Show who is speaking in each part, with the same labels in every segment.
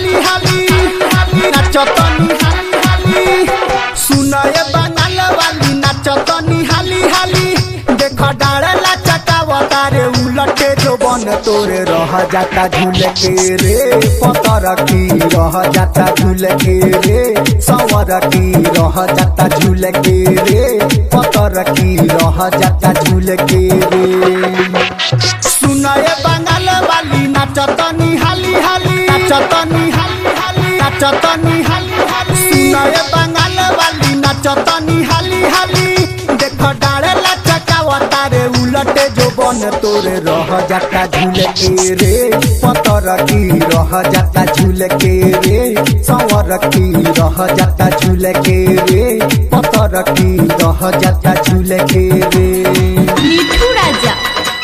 Speaker 1: हाली हाली नाचतनी हाली हाली सुनए बंगाल वाली नाचतनी हाली हाली देख डाड़ला चटावता रे उलटे जो बन तोरे रह जाता झूल के रे पतर की रह जाता झूल के रे संवर की रह जाता झूल के रे पतर की रह जाता झूल के रे सुनए बंगाल वाली नाचतनी हाली हाली नाचतनी हाली हाली नाचतनी हाली हाली सुनए बंगाल वाली नाचतनी हाली हाली देख डाड़े लचकावता रे उलटे जो बन तोरे रह जाता झूल के रे पतर की रह जाता झूल के रे संवर की रह जाता झूल के रे पतर की रह जाता झूल के रे
Speaker 2: मिठू राजा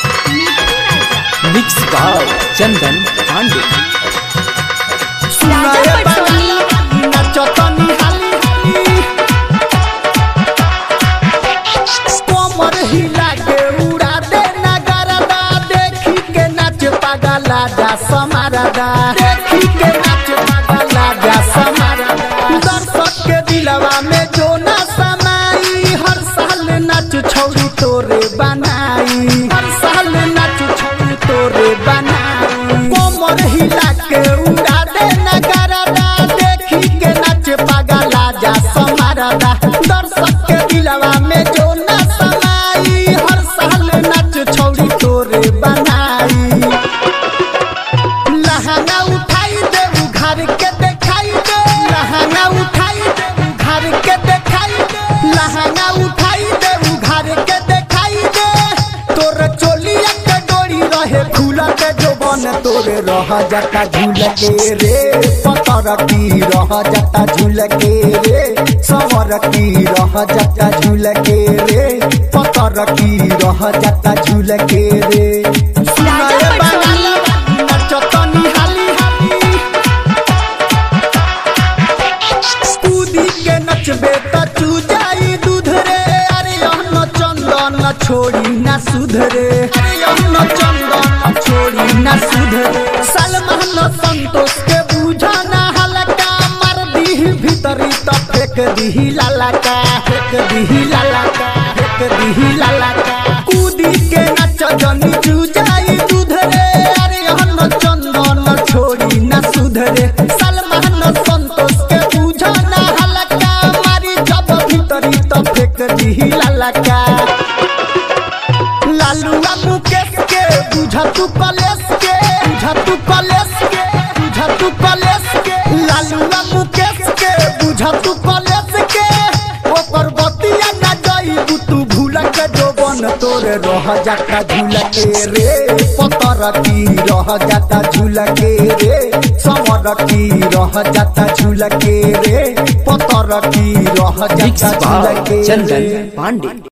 Speaker 3: मिक्स बाय चंदन पांडे
Speaker 1: सुनाए बंगाली नाचतनी हाली हाली कोमर हिला के उड़ा दे नगरदा देखी के नाच पागला जा समारदा देखी के नाच पागला जा समारदा दर्शक के दिलवा में जो ना समाई हर साल नाच छौरी तोरे बनाई हर साल नाच छौरी तोरे बनाई कोमर हिला के उड़ा दे नगरदा देखी के नाच पागला जा समारदा दर्शक के दिलवा में जो ना समाई हर साल नाच छौरी तोरे बनाई लहंगा उठाई दे घर के देखाई दे लहंगा उठाई दे घर के देखाई दे लहंगा उठाई दे घर के देखाई दे तोर चोलिया के डोरी रहे खुला के जो बन तोरे रह जाता झूल के रे पतर की रह जाता झूल के रे सवर की रह जाता झूल के रे पतर की रह जाता झूल के रे सुनाए बंगाली नाचतनी हाली हाली कूदी के नचबे त चू जाई दूध रे अरे अन्न चंदन छोड़ी ना सुधरे अरे अन्न चंदन छोड़ी ना सुधरे सलमान संतोष के बूझा ना हलका मार दी भीतरी त फेंक दी लालका फेंक दी लालका फेंक दी लालका कूदी के नच जनी चू जाई दूध रे अरे अन्न चंदन छोड़ी ना सुधरे सलमान संतोष के बूझा ना हलका मारी जब भीतरी त फेंक दी लालका लालूआ मुकेश के बुझा तू कलेश के बुझा तू कलेश के बुझा तू कलेश के लालूआ मुकेश के बुझा तू कलेश के ओकर बतिया ना जाई तू भूल के जो बन तोरे रह जाता झूल के रे पतर की रह जाता झूल के रे संवर की रह जाता झूल के रे पतर की रह
Speaker 3: मिक्स
Speaker 1: जाता झूल
Speaker 3: बाय
Speaker 1: के
Speaker 3: चंदन
Speaker 1: रे
Speaker 3: पांडे